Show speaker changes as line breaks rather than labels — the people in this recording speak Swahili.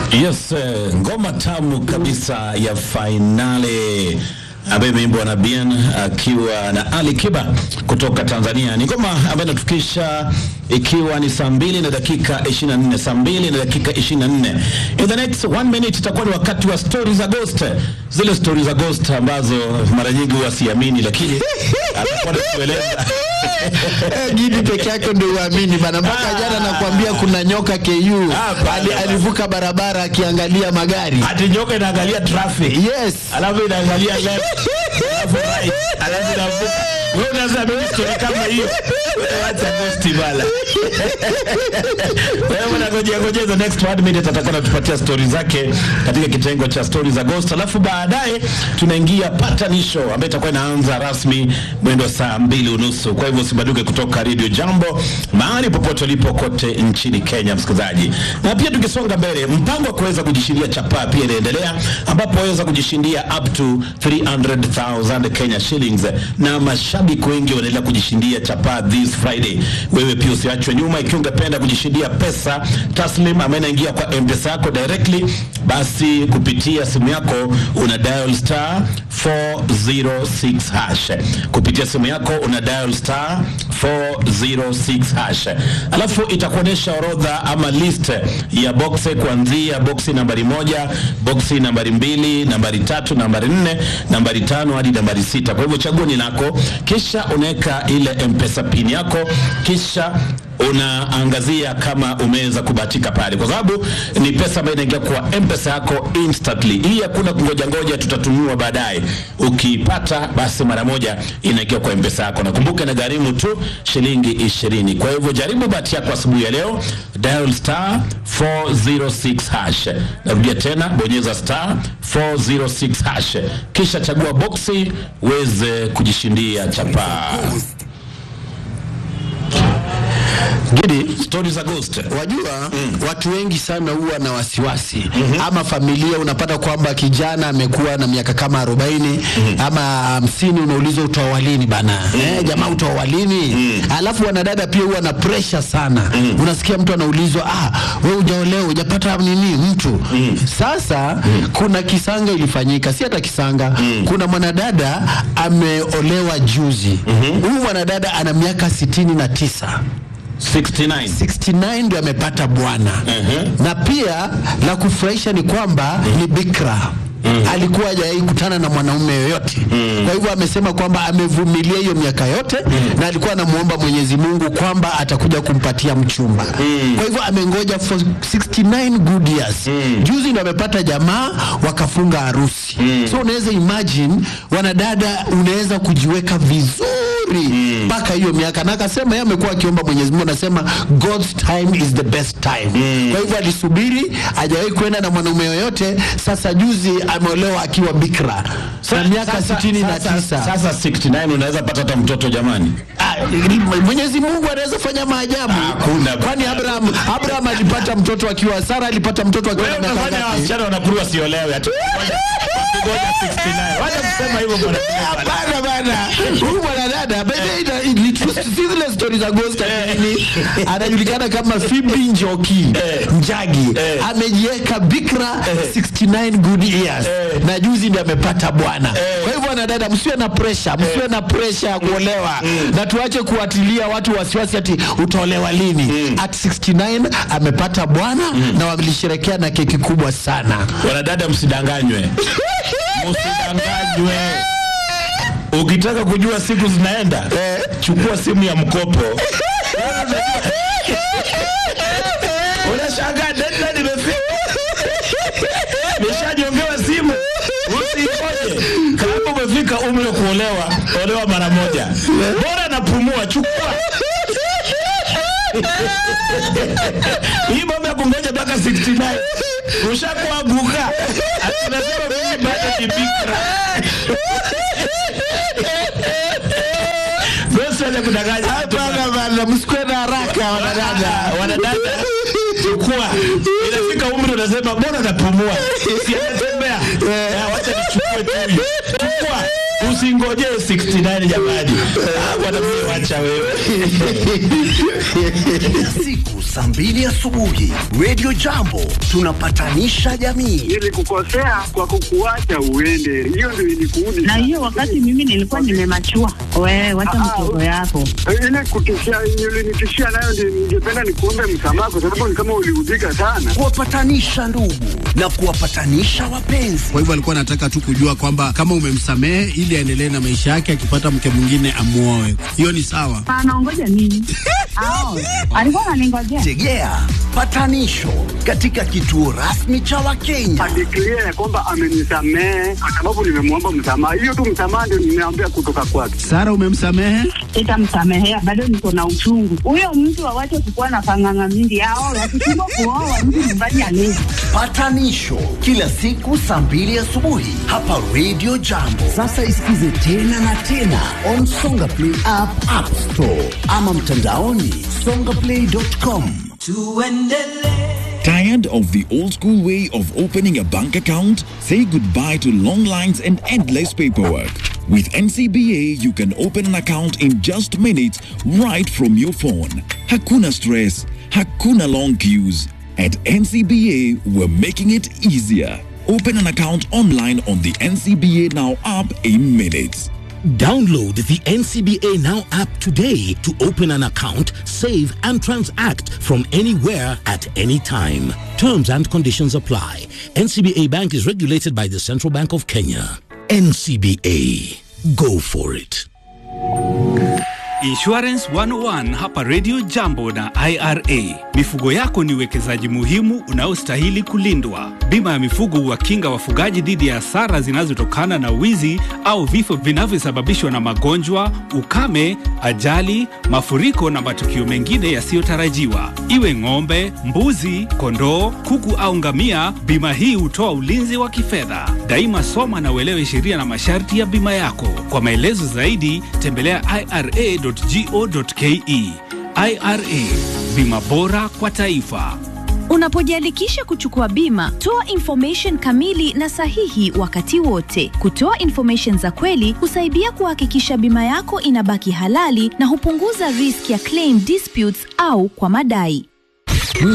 Yes, eh, ngoma tamu kabisa ya fainali ambayo imeimbwa na Bien akiwa na Ali Kiba kutoka Tanzania. Ni ngoma ambayo inatufikisha ikiwa ni saa mbili na dakika 24, saa mbili na dakika 24. In the next one minute itakuwa ni wakati wa stories za ghost, zile stories za ghost ambazo mara nyingi huwa siamini, lakini atakuwa anatueleza
Eh, Gidi peke yake ndio uamini bana. Mpaka jana nakwambia kuna nyoka KU
Ah, bana,
ali,
bana.
alivuka barabara akiangalia magari.
ati nyoka inaangalia traffic
Yes.
alafu inaangalia left alafu right alafu inavuka. Wewe unaweza mimi story kama hiyo Wewe acha ghost bala. Wewe unangojea ngojea the next one minute atakuwa anatupatia story zake katika kitengo cha stories za ghost, alafu baadaye tunaingia patanisho ambayo itakuwa inaanza rasmi mwendo wa saa mbili unusu. Kwa hivyo usibaduke kutoka Radio Jambo mahali popote ulipo kote nchini Kenya, msikilizaji. Na pia tukisonga mbele, mpango wa kuweza kujishindia chapaa pia inaendelea, ambapo waweza kujishindia up to 300,000 Kenya shillings, na mashabiki wengi wanaendelea kujishindia chapaa this Friday. Wewe pia usiachwe nyuma, ikiwa ungependa kujishindia pesa taslim ambayo inaingia kwa M-Pesa yako directly, basi kupitia simu yako una dial star 406 hash. Kupitia simu yako una dial star 406 hash, alafu itakuonyesha orodha ama list ya boxe kuanzia boksi nambari moja, boksi nambari mbili, nambari tatu, nambari nne, nambari tano hadi nambari sita. Kwa hivyo chaguo ni lako, kisha unaweka ile mpesa pin yako, kisha unaangazia kama umeweza kubahatika pale, kwa sababu ni pesa ambayo inaingia kwa mpesa yako instantly. Hii hakuna kungoja ngoja, tutatumiwa baadaye. Ukiipata basi mara moja inaingia kwa mpesa yako, na kumbuka na gharimu tu shilingi ishirini. Kwa hivyo jaribu bahati yako asubuhi ya leo, dial star 406 hash. Narudia tena, bonyeza star 406 hash, kisha chagua boksi uweze kujishindia chapaa.
Gidi,
Stories za ghost.
wajua watu wengi sana huwa na wasiwasi ama familia, unapata kwamba kijana amekuwa na miaka kama 40 ama hamsini, unaulizwa utaoa lini bana? Eh, jamaa utaoa lini? Alafu wanadada pia huwa na pressure sana. Unasikia mtu anaulizwa, ah, wewe hujaolewa, hujapata nini mtu. Sasa kuna kisanga ilifanyika, si hata kisanga. Kuna mwanadada ameolewa juzi. Huyu mwanadada ana miaka sitini na tisa
69
69 ndio amepata bwana na pia la kufurahisha ni kwamba ni bikra alikuwa hajawahi kutana na mwanaume yoyote kwa hivyo amesema kwamba amevumilia hiyo miaka yote na alikuwa anamuomba Mwenyezi Mungu kwamba atakuja kumpatia mchumba kwa hivyo amengoja for 69 good years juzi ndio amepata jamaa wakafunga harusi so unaweza imagine wanadada unaweza kujiweka vizuri mpaka hiyo miaka na akasema yeye amekuwa akiomba Mwenyezi Mungu anasema God's time is the best time kwa hivyo alisubiri hajawahi kwenda na mwanaume yoyote sasa juzi ameolewa akiwa bikra na miaka
Sasa-
sitini na
sasa-
tisa
Sasa 69 unaweza pata hata mtoto jamani.
Ah, Mwenyezi Mungu anaweza fanya maajabu
Hakuna.
kwani Abraham Abraham alipata mtoto akiwa Sara alipata mtoto akiwa na
Wewe
miaka
unafanya
ngapi?
wasichana wanakuliwa siolewe ati ngoja 69. Wacha kusema hivyo bwana.
Hapana bana, huyu mwanadada by the way, ina- ni true- si zile stori za ghost ati nini, anajulikana kama Phoebe Njoki Njagi, amejiweka bikra 69 good years na juzi ndiye amepata bwana. Kwa hivyo wanadada, msiwe na pressure, msiwe na pressure ya kuolewa na tuache kuatilia watu wasiwasi ati utaolewa lini. At 69 amepata bwana na walisherekea na keki kubwa sana.
Wanadada msidanganywe. Msidanganywe. Ukitaka kujua siku zinaenda, chukua simu ya mkopo. Unashangaa deadline imefika. Nimeshajiongewa simu. Usingoje. Kama umefika umri wa kuolewa, olewa mara moja. Bora napumua, chukua. Hii mambo ya kungoja mpaka 69 ushakuwa guka. Anasema mimi bado ni bikra. Basi wacha kudanganya.
Hapana bana, msikuwe na haraka wanadada.
Ah, Wanadada chukua. Inafika umri unasema bora napumua. Si anatembea. Ah, Wacha nichukue tu. Chukua. usingojee 69 jamani. Ah, bwana mzee, wacha wewe.
Kila siku saa mbili asubuhi Radio Jambo tunapatanisha jamii.
Nilikukosea kwa kukuacha uende, hiyo ndio ilikuudi.
na hiyo wakati mimi nilikuwa nimemachua. Wewe wacha
Ah,
mtoto yako.
ile kutishia ulinitishia nayo, ndio ningependa nikuombe msamaha, kwa sababu ni kama uliudhika sana.
Kuwapatanisha ndugu na kuwapatanisha wapenzi.
Kwa hivyo alikuwa anataka tu kujua kwamba kama umemsamehe ili aendelee na maisha yake, akipata mke mwingine amuoe. Hiyo ni sawa.
Anaongoja nini? Ao, alikuwa ananingojea.
Tegea patanisho katika kituo rasmi cha Wakenya.
Adeklia ya kwamba amenisamehe kwa sababu nimemwomba msamaha. Hiyo tu msamaha ndio nimeambia kutoka kwake.
Sara, umemsamehe?
Sitamsamehea, bado niko na uchungu. Huyo mtu awache kukuwa na panganga mingi. Ao, wakishindwa kuoa mtu nyumbani alezi.
Patanisho kila siku saa mbili asubuhi hapa Radio Jambo. Sasa isikize tena na tena on Songa Play app, App Store ama mtandaoni songaplay.com.
Tired of the old school way of opening a bank account? Say goodbye to long lines and endless paperwork. With NCBA, you can open an account in just minutes right from your phone. Hakuna stress, hakuna long queues. At NCBA, we're making it easier. Open an account online on the NCBA Now app in minutes.
Download the NCBA Now app today to open an account, save, and transact from anywhere at any time. Terms and conditions apply. NCBA Bank is regulated by the Central Bank of Kenya. NCBA. Go for it.
Insurance 101 hapa Radio Jambo na IRA. Mifugo yako ni uwekezaji muhimu unaostahili kulindwa. Bima ya mifugo huwakinga wafugaji dhidi ya hasara zinazotokana na wizi au vifo vinavyosababishwa na magonjwa, ukame, ajali, mafuriko na matukio mengine yasiyotarajiwa. Iwe ng'ombe, mbuzi, kondoo, kuku au ngamia, bima hii hutoa ulinzi wa kifedha. Daima soma na uelewe sheria na masharti ya bima yako. Kwa maelezo zaidi, tembelea ira.go.ke. IRA, bima bora kwa taifa.
Unapojiandikisha kuchukua bima, toa information kamili na sahihi wakati wote. Kutoa information za kweli husaidia kuhakikisha bima yako inabaki halali na hupunguza risk ya claim disputes au kwa madai.